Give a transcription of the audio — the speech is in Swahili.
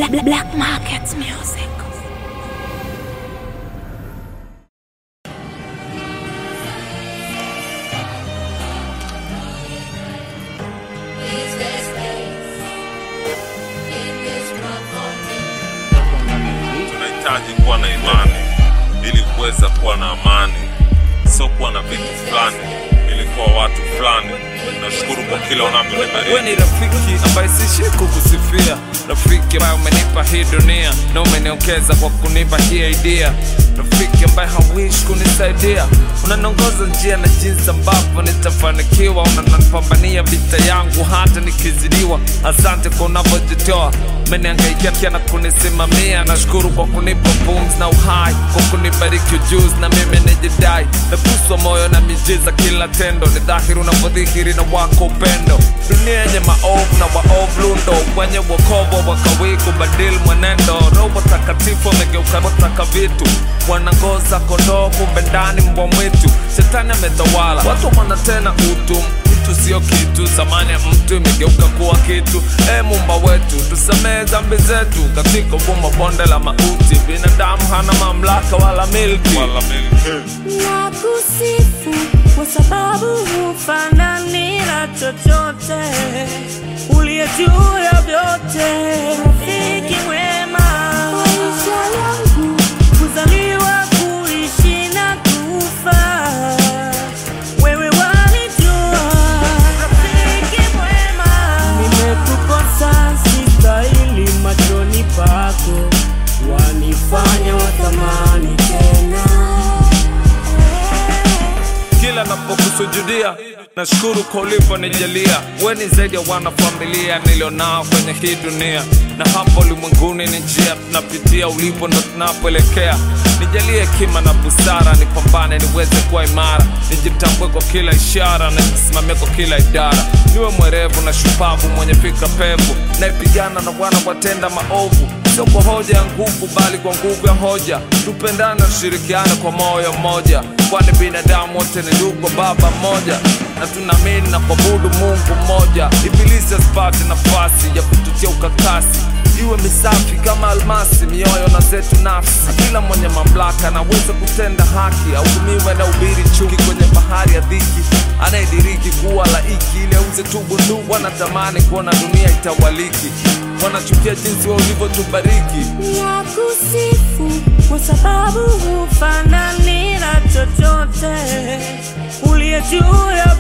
Black, Black Market Music. tunahitaji kuwa na imani ili kuweza kuwa na amani, sio kuwa na vitu fulani ili kuwa watu fulani. Nashukuru kwa kila We unavyonibariki. ni rafiki ambaye sishi kukusifia, rafiki ambaye umenipa hii dunia na umeniongeza kwa kunipa hii idea, rafiki ambaye hawishi kunisaidia, unaniongoza njia na jinsi ambavyo nitafanikiwa, unanipambania vita yangu hata nikizidiwa. Asante kwa unavyojitoa, umeniangaikia na kunisimamia. Nashukuru kwa kunipa pumzi na uhai, kwa kunibariki ujuzi na mimi nijidai, naguswa moyo na miujiza kila tendo, ni dhahiri unavyodhihiri na wako upendo. Dunia yenye maovu na waovu lundo, wenye wokovu wakawii kubadili mwenendo. Roho takatifu wamegeuka wataka vitu, wanangoza kondoo, kumbe ndani mbwa mwitu. Shetani ametawala, watu wana tena utu mtu sio kitu, thamani ya mtu imegeuka kuwa kitu. E Muumba wetu, tusamehe dhambi zetu katika ugumu wa bonde la mauti. Binadamu hana mamlaka wala milki Wala mimi. na kusifu kwa sababu hufanani na chochote uliye juu ya vyote, rafiki mwema. Maisha yangu kuzaliwa, kuishi na kufa, wewe walijua, rafiki mwema. Nimekukosa, sistahili machoni pako, wanifanya wathamani tena kila napokusujudia nashukuru kwa ulivyonijalia we ni zaidi ya wanafamilia nilionao kwenye hii dunia na hapa ulimwenguni ni njia tunapitia ulipo ndo tunapoelekea nijalie hekima na busara nipambane niweze kuwa imara nijitambue kwa kila ishara na nisimamie kwa kila idara niwe mwerevu na shupavu mwenye fikra pevu naipigana na wana watenda maovu sio kwa hoja ya nguvu bali kwa nguvu ya hoja tupendane na tushirikiane kwa moyo mmoja kwani binadamu wote ni ndugu wa baba mmoja na tunaamini na kuabudu mungu mmoja ibilisi asipate nafasi ya kututia ukakasi iwe misafi kama almasi mioyo na zetu nafsi kila mwenye mamlaka anaweza kutenda haki autumiwe na ubiri chuki kwenye bahari ya dhiki anayediriki kuwa laiki ili auze tu bunduki wanatamani kuona dunia itawaliki wanachukia jinsi wa ulivyotubariki na kusifu kwa sababu hufanani na chochote uliye juu ya